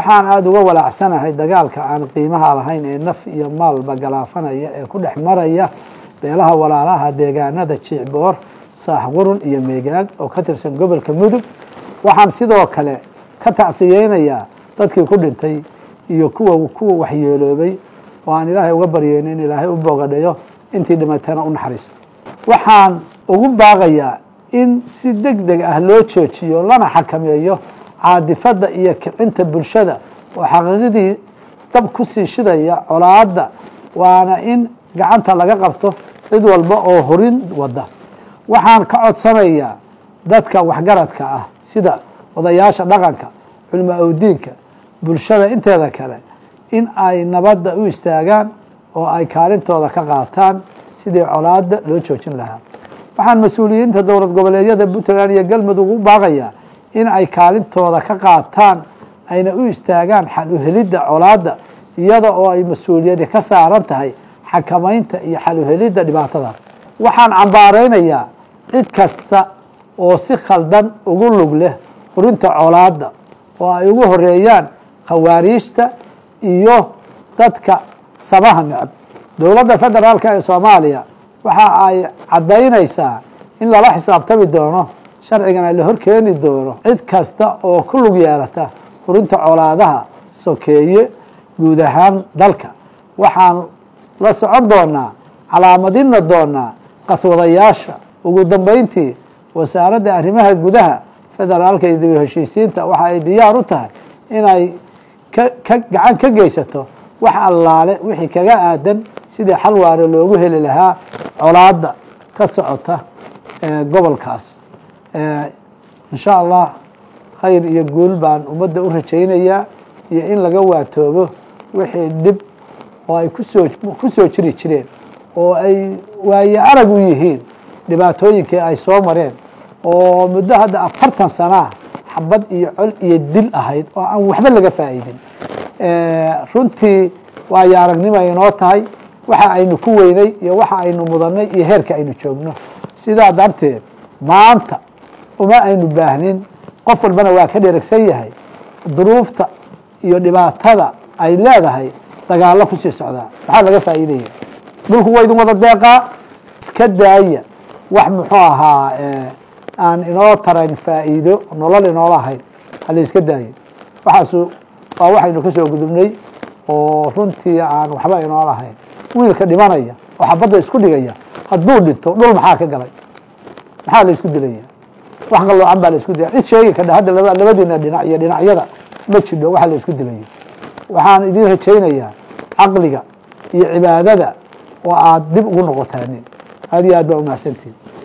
waxaan aada uga walaacsanahay dagaalka aan qiimaha lahayn ee naf iyo maalba galaafanaya ee ku dhex maraya beelaha walaalaha deegaanada jiicboor saaxqurun iyo meegaag oo ka tirsan gobolka mudug waxaan sidoo kale ka tacsiyeynayaa dadkii ku dhintay iyo kuwa kuwa waxyeeloobay oo aan ilaahay uga baryeyno in ilaahay u boogadhayo intii dhimatana u naxariisto waxaan ugu baaqayaa in si deg deg ah loo joojiyo lana xakameeyo caadifadda iyo kicinta bulshada oo xaqiiqadii dab ku sii shidaya colaadda waana in gacanta laga qabto cid walba oo horin wada waxaan ka codsanayaa dadka waxgaradka ah sida odayaasha dhaqanka culimo awdiinka bulshada inteeda kale in ay nabadda u istaagaan oo ay kaalintooda ka qaataan sidii colaadda loo joojin lahaa waxaan mas-uuliyiinta dowlad goboleedyada puntland iyo galmudug u baaqayaa in ay kaalintooda ka qaataan ayna u istaagaan xal uhelidda colaadda iyada oo ay mas-uuliyadi ka saaran tahay xakamaynta iyo xal uhelidda dhibaatadaas waxaan cambaaraynayaa cid kasta oo si khaldan ugu lug leh hurinta colaadda oo ay ugu horeeyaan khawaariijta iyo dadka sabaha necab dowladda federaalk ee soomaaliya waxa ay caddaynaysaa in lala xisaabtami doono sharcigana la horkeeni doono cid kasta oo ku lug yeelata hurinta colaadaha sokeeye guud ahaan dalka waxaan la socon doonaa calaamadina doonaa qaswadayaasha ugu dambeyntii wasaaradda arrimaha gudaha federaalka iyo dib u heshiisiinta waxa ay diyaar u tahay inay ka gacan ka geysato wax allaale wixii kaga aadan sidii xal waare loogu heli lahaa colaadda ka socota gobolkaas insha allah khayr iyo guul baan ummadda u rajaynayaa iyo in laga waatoobo wixii dhib oo ay kusoo ku soo jiri jireen oo ay waaye arag u yihiin dhibaatooyinkii ay soo mareen oo muddo hadda afartan sanaa xabad iyo col iyo dil ahayd oo aan waxba laga faa'iidin runtii waayo aragnimo inoo tahay waxa aynu ku weynay iyo waxa aynu mudanay iyo heerka aynu joogno sidaa darteed maanta uma aynu baahnin qof walbana waa ka dheragsan yahay duruufta iyo dhibaatada ay leedahay dagaallo kusii socdaa maxaa laga faa'iidaya dhulku waa idin wada deeqaa iska daaya wax muxuu ahaa aan inoo tarayn faa'iido nolol inoola ahayn hala iska daayo waxaasu waa waxaynu ka soo gudubnay oo runtii aan waxba inoo lahayn wiilka dhimanaya oo xabadda isku dhigaya hadduu dhinto dhul maxaa ka galay maxaa la isku dilaya wax qaloocan baa la isku dilaya cid sheegi kadha hadda laba labadiina dhinac iyo dhinacyada ma jidho waxa la isku dilayo waxaan idiin rajaynayaa caqliga iyo cibaadada oo aad dib ugu noqotaanin aad iyo aad baa umahadsantihin